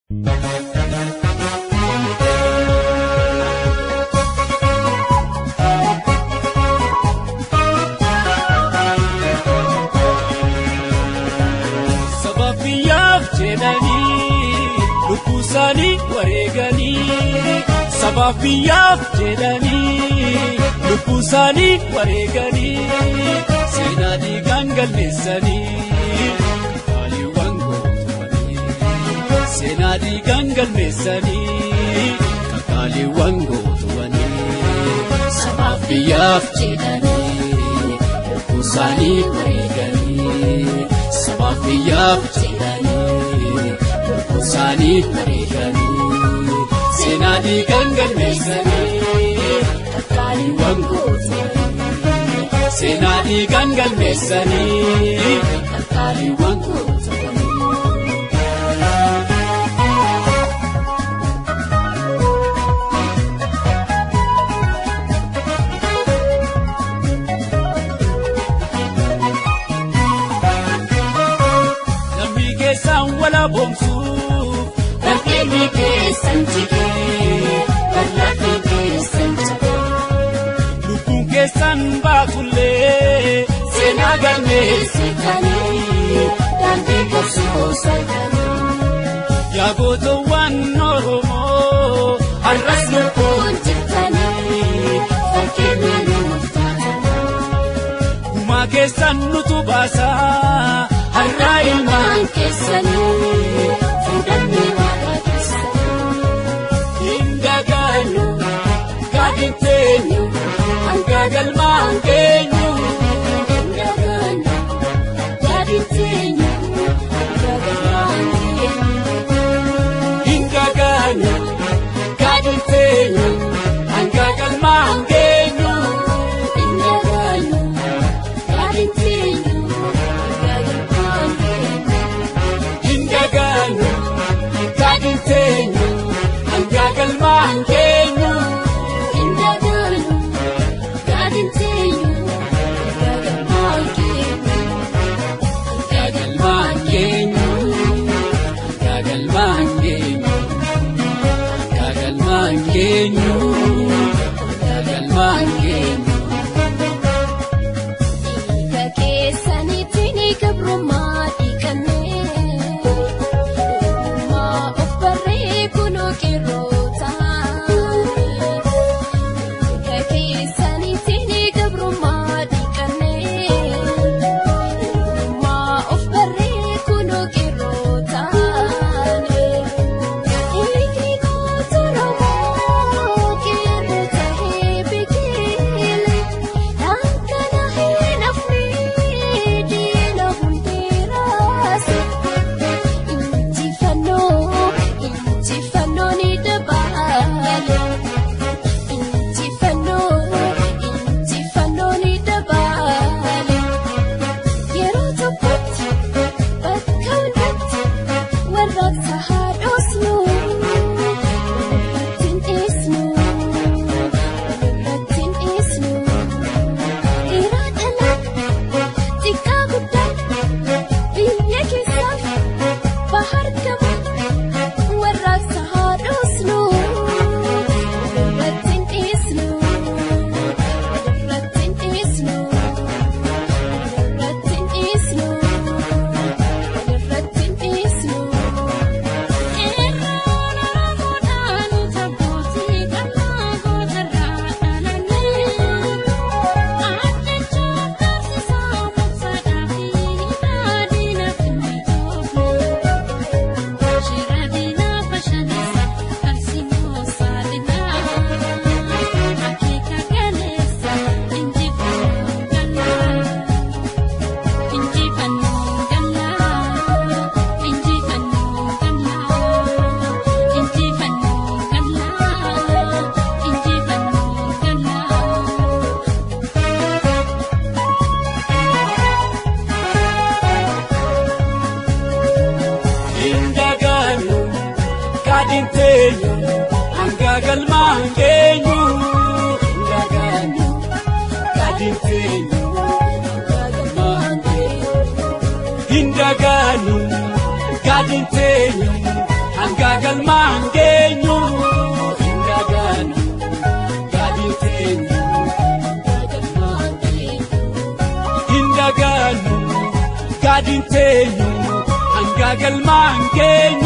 Sabaaf biyyaaf jedhanii lubbuu isaanii wareeganii sabaaf biyyaaf jedhanii lubbuu isaanii wareeganii seenaa dhiigaan galmeessanii kafaaliiwwan gootuwanii seenaa dhiigaan galmeessanii kafaaliiwwan gootuwanii sabaaf biyyaaf jedhanii lubbuu isaanii wareeganii. Sabaaf biyyaaf jedhanii lubbuu isaanii wareeganii seenaa dhiigaan galmeessanii kafaaliiwwan gootuwanii seenaa dhiigaan galmeessanii kafaaliiwwan gootuwanii. Namni keessaan wala boomsuuf Bakkeetti keessan jigee bal'aatti keessan jabee lubbuun keessan baatullee seenaa galmeessitanii daandii qabsoo salganii yaa gootowwan Oromoo har'as lubbuun jirtanii fakkeenya nuuf taatanii gumaa keessan nutu baasaa har'aa ilmaan keessanii fuudhanii waaqa keessanii hin dagaannu gaadhin teenyu hanga galmaan geenyu hin dagaannu gaadhin teenyu hanga galmaan geenyu. hin dagaannu Gaadhin teenyu hanga galmaan geenyu. Hin dagaannu gaadhin teenyu hanga galmaan geenyu. hin dagaannu Gaadhin teenyu hanga galmaan geenyu. Hin dagaannu gaadhin teenyu hanga galmaan geenyu. Hanga galmaan geenyu. Gagalmaan geenyu gagalmaan geenyu gagalmaan geenyu. Dhiiga keessanitti ni gabrummaa dhiqannee Uumaa of barree kunoo qeerroota Dhiiga keessanitti ni gabrummaa dhiqannee Uumaa of barree kunoo qeerroota Dhiigni goota Oromoo qeerroota heebigeele Dankana hin hafne diina hundeeraase Injifannoo injifannoo ni dabaale Injifannoo injifannoo ni dabaale Yeroo tokkotti bakka hundatti warraaqsa haadhoosnu Walirratti hin dhiisnu walirratti hin dhiisnu Dhiiraa dhalaa xiqqaa guddaa biyya keessaaf bahar gama warraaqsa haadhoosnu walirratti hin dhiisnu walirratti hin dhiisnu walirratti hin dhiisnu walirratti hin dhiisnu. Eerroon Oromoodhaan tabbootii qal'aa gootarraa dhalannee Addachaa taasisaa maqsaadhaa fi daadhiinaaf hin mijoofne Shira diinaa bashannisa qarsimoo saaxilaa Akeeka galeessa injifannoo gallaa Injifannoo gallaa Injifannoo gallaa Injifannoo gallaa Injifannoo gallaa Hin dagaannu gaadhin teenyu hanga galmaan geenyu. Hin dagaannu gaadhin teenyu hanga galmaan geenyu. Hin dagaannu gaadhin teenyu hanga galmaan geenyu hin dagaannu gaadiin teenyu hin dagaannu gaadiin teenyu hanga galmaan geenyu.